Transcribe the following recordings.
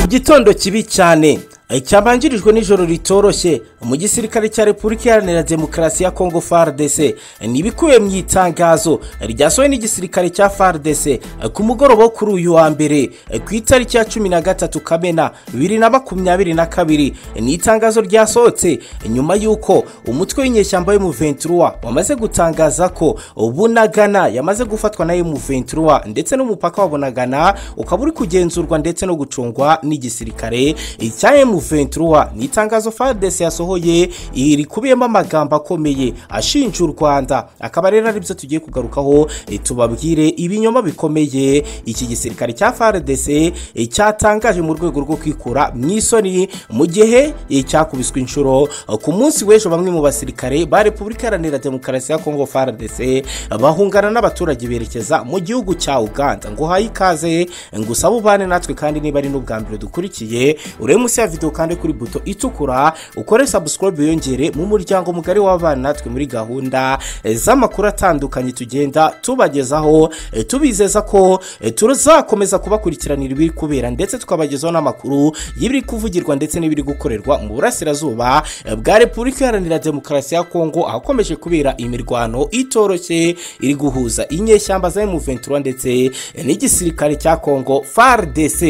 gitondo kibi cyane cyabanjirijwe n'ijoro ritoroshye mu gisirikare cya repubulika iharanira demokarasi ya kongo fardc ni ibikubiye mu itangazo ryasohowe n'igisirikare cya fardc ku mugoroba wo kuri uyu wa mbere ku itariki ya cumi na gatatu kamena bibiri na makumyabiri na kabiri ni itangazo ryasohotse nyuma y'uko umutwe w'inyeshyamba w'umuventuruwa wamaze gutangaza ko bunagana yamaze gufatwa na emuventuruwa ndetse n'umupaka wa bunagana ukaba uri kugenzurwa ndetse no gucungwa n'igisirikare cya emu ventura ni itangazo fadesi yasohoye rikubiyemo amagambo akomeye ashinja u rwanda akaba rero aribyo tugiye kugarukaho tubabwire ibinyoma bikomeye iki gisirikare cya fadesi cyatangaje mu rwego rwo kwikura mu isoni mu gihe cyakubiswe inshuro ku munsi w'ejo bamwe mu basirikare ba repubulika iharanira demokarasi ya kongo fadesi bahungana n'abaturage berekeza mu gihugu cya uganda ngo uhaye ikaze ngo usabe ubane natwe kandi niba ari n'ubwa mbere dukurikiye urebe munsi ya video ukande kuri buto itukura ukore sabusikorobe yongere mu muryango mugari w'abana natwe muri gahunda z'amakuru atandukanye tugenda tubagezaho tubizeza ko tuzakomeza kubakurikiranira ibiri kubera ndetse tukabagezaho n'amakuru y'ibiri kuvugirwa ndetse n'ibiri gukorerwa mu burasirazuba bwa repubulika iharanira demokarasi ya kongo ahakomeje kubera imirwano itoroshye iri guhuza inyeshyamba za emuventura ndetse n'igisirikare cya kongo fardc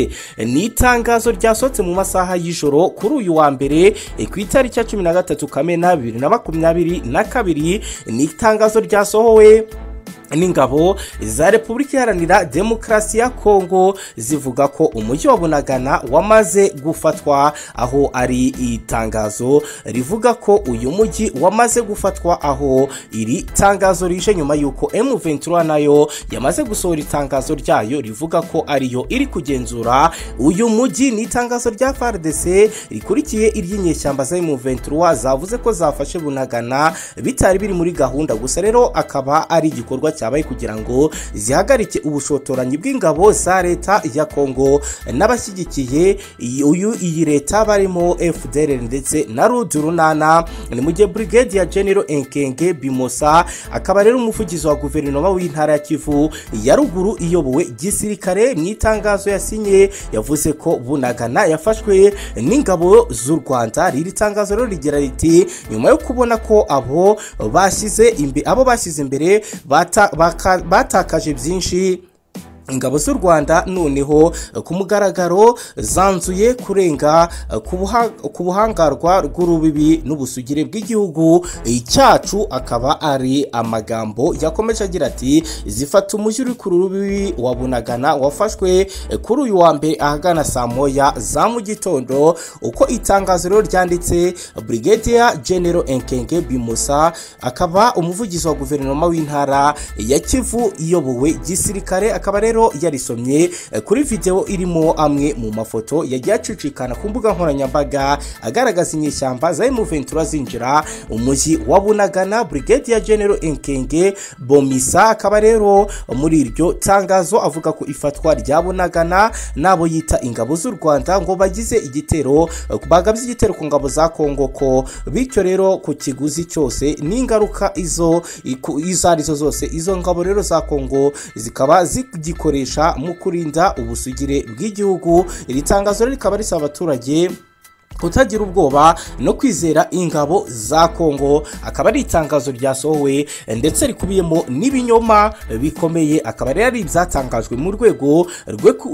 ni itangazo ryasohotse mu masaha y'ijoro kuri uyu wa mbere ku itariki ya cumi na gatatu kamena bibiri na makumyabiri na kabiri ni itangazo ryasohowe n'ingabo za repubulika iharanira demokarasi ya kongo zivuga ko umujyi wa bunagana wamaze gufatwa aho ari itangazo rivuga ko uyu mujyi wamaze gufatwa aho iri tangazo rije nyuma y'uko emuventura nayo yamaze gusohora itangazo ryayo rivuga ko ariyo iri kugenzura uyu mujyi ni itangazo rya fardc rikurikiye iry'inyeshyamba za emuventura zavuze ko zafashe bunagana bitari biri muri gahunda gusa rero akaba ari igikorwa cyabaye kugira ngo zihagarike ubushotoranyi bw'ingabo za leta ya kongo n'abashyigikiye uyu iyi leta barimo fdr ndetse na rudurunana ni mu gihe brigade ya genero enkenge bimosa akaba rero umuvugizi wa guverinoma w'intara ya kivu ya ruguru iyobowe gisirikare mu itangazo yasinye yavuze ko bunagana yafashwe n'ingabo z'u rwanda riri tangazo rero rigira riti nyuma yo kubona ko abo bashyize abo bashyize imbere bata batakaje byinshi ingabo z'u rwanda noneho ku mugaragaro zanzuye kurenga ku buhangarwa rw'urubibi n'ubusugire bw'igihugu cyacu akaba ari amagambo yakomeje agira ati zifata umujyi uri ku rubibi wa bunagana wafashwe kuri uyu wa mbere ahagana saa moya za mu gitondo uko itangazo rero ryanditse brigadier genero enkenge bimusa akaba umuvugizi wa guverinoma w'intara ya kivu iyobowe gisirikare akaba rero yarisomye kuri videwo irimo amwe mu mafoto yagiye acicikana ku mbuga nkoranyambaga agaragaza inyeshyamba za emuventura zinjira umujyi wa bunagana brigade ya genero enkenge bomisa akaba rero muri iryo tangazo avuga ko ifatwa rya bunagana n'abo yita ingabo z'u rwanda ngo bagize igitero bagabye igitero ku ngabo za kongo ko bityo rero ku kiguzi cyose n'ingaruka izo izo arizo zose izo ngabo rero za kongo zikaba zigikora rikoresha mu kurinda ubusugire bw'igihugu iri tangazo rikaba risaba abaturage kutagira ubwoba no kwizera ingabo za kongo akaba ari itangazo ryasohowe ndetse rikubiyemo n'ibinyoma bikomeye akaba rero ari ibyatangajwe mu rwego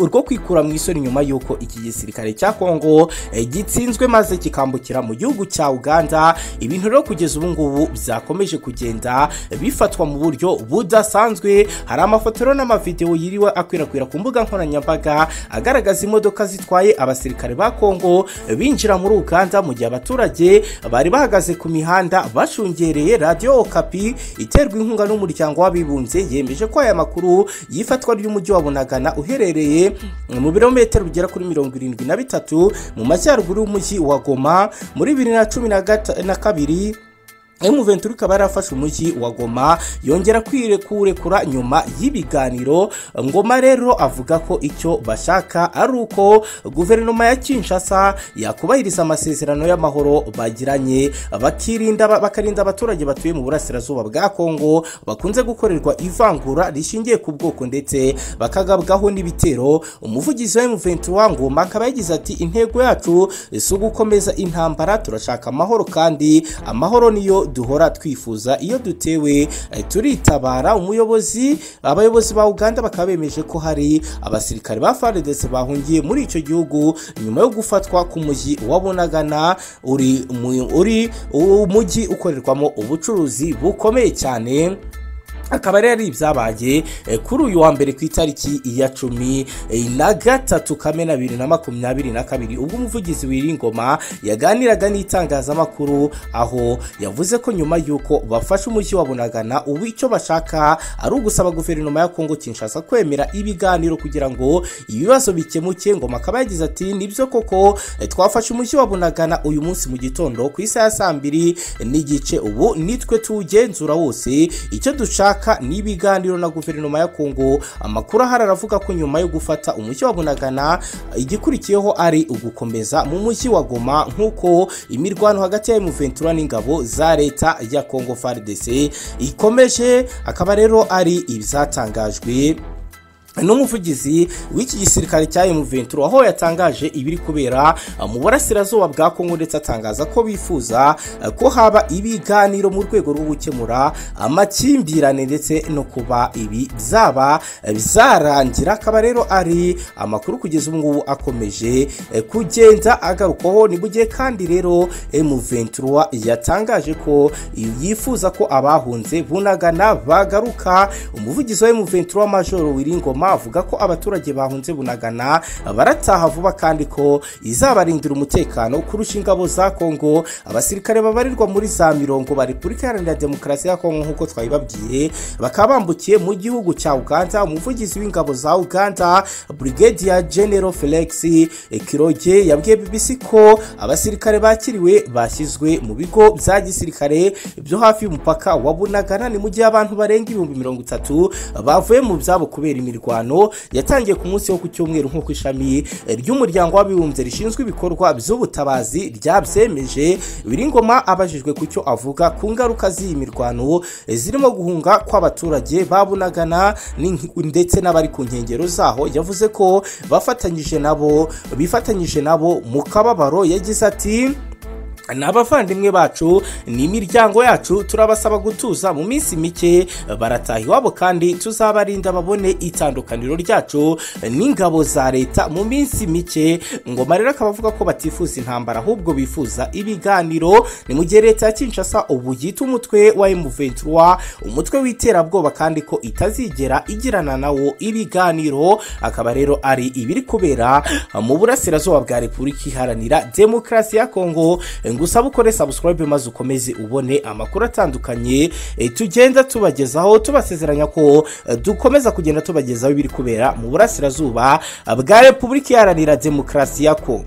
rwo kwikura mu isoni nyuma y'uko iki gisirikare cya kongo gitsinzwe maze kikambukira mu gihugu cya uganda ibintu rero kugeza ubu ngubu byakomeje kugenda bifatwa mu buryo budasanzwe hari amafoto rero n'amavidewo yiriwe akwirakwira ku mbuga nkoranyambaga agaragaza imodoka zitwaye abasirikare ba kongo binjira muri uganda mu gihe abaturage bari bahagaze ku mihanda bashungereye radiyo okapi iterwa inkunga n'umuryango w'abibumbye yemeje ko aya makuru y'ifatwa ry'umujyi wa bunagana uherereye mu birometero bigera kuri mirongo irindwi na bitatu mu majyaruguru y'umujyi wa goma muri bibiri na cumi na kabiri M23 ikaba yarafashe umujyi wa Goma yongera kwirekurekura nyuma y'ibiganiro Ngoma rero avuga ko icyo bashaka ari uko guverinoma ya Kinshasa yakubahiriza amasezerano y'amahoro bagiranye bakirinda bakarinda abaturage batuye mu burasirazuba bwa Kongo bakunze gukorerwa ivangura rishingiye ku bwoko ndetse bakagabwaho n'ibitero umuvugizi wa M23 Ngoma akaba yagize ati intego yacu si ugukomeza intambara turashaka amahoro kandi amahoro niyo duhora twifuza iyo dutewe eh, turitabara umuyobozi abayobozi ba Uganda bakaba bemeje ko hari abasirikare ba FARDC bahungiye muri icyo gihugu nyuma yo gufatwa ku mujyi wa Bunagana uri mu- uri umujyi ukorerwamo ubucuruzi bukomeye cyane akaba rero ari ibyabaye eh, kuri uyu wa mbere ku itariki ya cumi eh, na gatatu kamena bibiri na makumyabiri na kabiri ubwo umuvugizi w'iringoma yaganiraga n'itangazamakuru aho yavuze ko nyuma y'uko bafashe umujyi wa bunagana ubu icyo bashaka ari ugusaba guverinoma ya kongo kinshasa kwemera ibiganiro kugira ngo ibibazo bikemuke ngoma akaba yagize ati nibyo koko eh, twafashe umujyi wa bunagana uyu munsi mu gitondo ku isaha ya saa mbiri n'igice ubu nitwe tuwugenzura wose icyo dushaka ni ibiganiro na guverinoma ya kongo amakuru ahari aravuga ko nyuma yo gufata umujyi wa bunagana igikurikiyeho ari ugukomeza mu mujyi wa goma nk'uko imirwano hagati ya M23 n'ingabo za leta ya kongo FARDC ikomeje akaba rero ari ibyatangajwe n'umuvugizi w'iki gisirikare cya M23 aho yatangaje ibiri kubera eh, mu burasirazuba bwa Kongo ndetse atangaza ko bifuza eh, ko haba ibiganiro mu rwego rwo gukemura amakimbirane ndetse no kuba ibi byaba eh, bizarangira akaba rero ari amakuru kugeza ubu ngubu akomeje eh, kugenda agarukaho ni mu gihe kandi rero M23 yatangaje ko yifuza ko abahunze bunagana bagaruka umuvugizi wa M23 Major Wiringoma avuga ko abaturage bahunze bunagana barataha vuba kandi ko izabarindira umutekano kurusha ingabo za Kongo abasirikare babarirwa muri za mirongo ba Repubulika Iharanira Demokarasi ya Kongo nk'uko twabibabwiye bakaba bambukiye mu gihugu cya Uganda umuvugizi w'ingabo za Uganda Brigadier General Felix Kiroge yabwiye BBC ko abasirikare bakiriwe bashyizwe mu bigo bya gisirikare byo hafi y'umupaka wa Bunagana ni mu gihe abantu barenga ibihumbi mirongo itatu bavuye mu byabo kubera imirwano yatangiye ku munsi wo ku cyumweru nk'uko ishami ry'umuryango w'abibumbye rishinzwe ibikorwa by'ubutabazi ryabyemeje Biringoma abajijwe ku cyo avuga ku ngaruka z'iyi mirwano zirimo guhunga kw'abaturage ba Bunagana n'inki- ndetse n'abari ku nkengero zaho yavuze ko bafatanyije nabo bifatanyije nabo mu kababaro yagize ati ni abavandimwe bacu ni imiryango yacu turabasaba gutuza mu minsi mike barataha iwabo kandi tuzabarinda babone itandukaniro ryacu n'ingabo za leta mu minsi mike ngoma rero akaba avuga ko batifuza intambara ahubwo bifuza ibiganiro ni mu gihe leta ya kinshasa ubu yita umutwe wa M23 umutwe w'iterabwoba kandi ko itazigera igirana nawo ibiganiro akaba rero ari ibiri kubera mu burasirazuba bwa repubulika iharanira demokarasi ya kongo ngusaba ukore subscribe maze ukomeze ubone amakuru atandukanye eh, tugenda tubagezaho tubasezeranya ko eh, dukomeza kugenda tubagezaho ibiri kubera mu burasirazuba bwa repubulika iharanira demokarasi ya kongo